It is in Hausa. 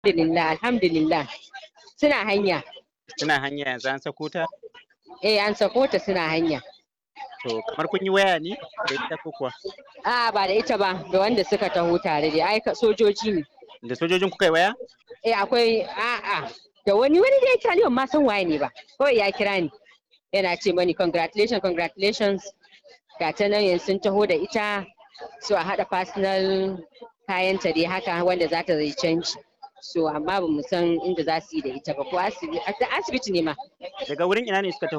Alhamdulillah, alhamdulillah. Suna hanya. Suna hanya yanzu an sako ta? Eh, an sako ta suna hanya. To kamar kun yi waya ne da ita ko kuwa? A'a ba da ita ba, da wanda suka taho tare da ai sojoji ne. Da sojojin kuka yi waya? Eh akwai a'a da wani wani da ya kira ni ban ma san waye ne ba. Kawai ya kira ni. Yana ce mani congratulations congratulations. Ga ta nan yanzu sun taho da ita so a haɗa personal kayanta dai haka wanda za ta zai canji. So amma ba mu san inda za su yi da ita ba ko asibiti ne ma. Daga wurin ina ne suka taho?